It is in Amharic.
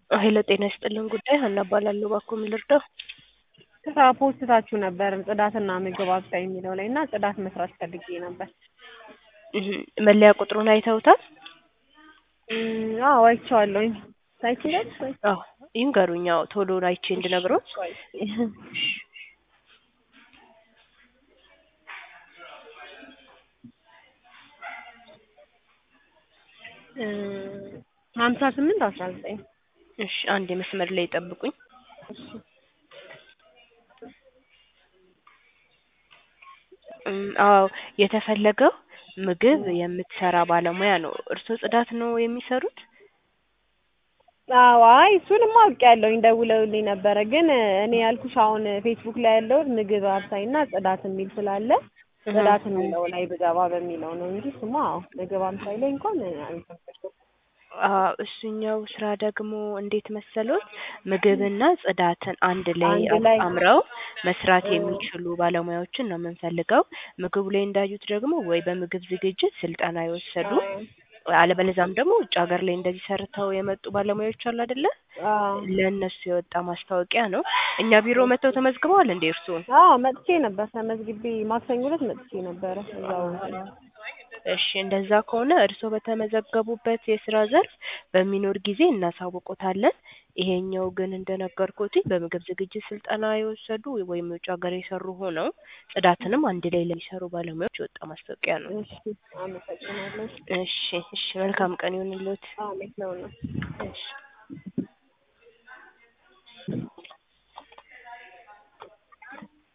ሄሎ ጤና ይስጥልን ጉዳይ ሀና እባላለሁ። እባክዎ ምን ልርዳው? ስራ ፖስታችሁ ነበር ጽዳትና ምግብ አብሳይ የሚለው ላይ እና ጽዳት መስራት ፈልጌ ነበር። እህ መለያ ቁጥሩን አይተውታል? እም፣ አዎ አይቼዋለሁኝ። ታይችላል ወይ? አዎ ይንገሩኝ። አዎ ቶሎ አይቼ እንድነግሮት። ሀምሳ ስምንት አስራ ዘጠኝ እሺ አንድ የመስመር ላይ ጠብቁኝ። እም፣ አዎ የተፈለገው ምግብ የምትሰራ ባለሙያ ነው። እርስዎ ጽዳት ነው የሚሰሩት? አዎ አይ እሱንማ አውቄያለሁኝ ደውለውልኝ ነበረ። ግን እኔ ያልኩሽ አሁን ፌስቡክ ላይ ያለውን ምግብ አብሳይና ጽዳት የሚል ስላለ ጽዳት የሚለው ላይ ብገባ በሚለው ነው እንጂ ስሙ አዎ ምግብ አብሳይ ላይ እንኳን አልተመሰገንኩም። አዎ እሱኛው ስራ ደግሞ እንዴት መሰሎት? ምግብና ጽዳትን አንድ ላይ አንድ ላይ አጣምረው መስራት የሚችሉ ባለሙያዎችን ነው የምንፈልገው። ምግቡ ላይ እንዳዩት ደግሞ ወይ በምግብ ዝግጅት ስልጠና የወሰዱ አለበለዚያም ደግሞ ውጭ ሀገር ላይ እንደዚህ ሰርተው የመጡ ባለሙያዎች አሉ አይደለ? አዎ ለእነሱ የወጣ ማስታወቂያ ነው። እኛ ቢሮ መጥተው ተመዝግበዋል እንዴ እርስዎ? አዎ መጥቼ ነበር ተመዝግቤ ማክሰኞ ዕለት መጥቼ ነበረ እዛው እሺ እንደዛ ከሆነ እርስዎ በተመዘገቡበት የስራ ዘርፍ በሚኖር ጊዜ እናሳውቆታለን። ይሄኛው ግን እንደነገርኩትኝ በምግብ ዝግጅት ስልጠና የወሰዱ ወይም የውጭ ሀገር የሰሩ ሆነው ጽዳትንም አንድ ላይ ለሚሰሩ ባለሙያዎች የወጣ ማስታወቂያ ነው። እሺ አመሰግናለሁ። እሺ እሺ መልካም ቀን ይሁንልዎት። አሜን ነው ነው እሺ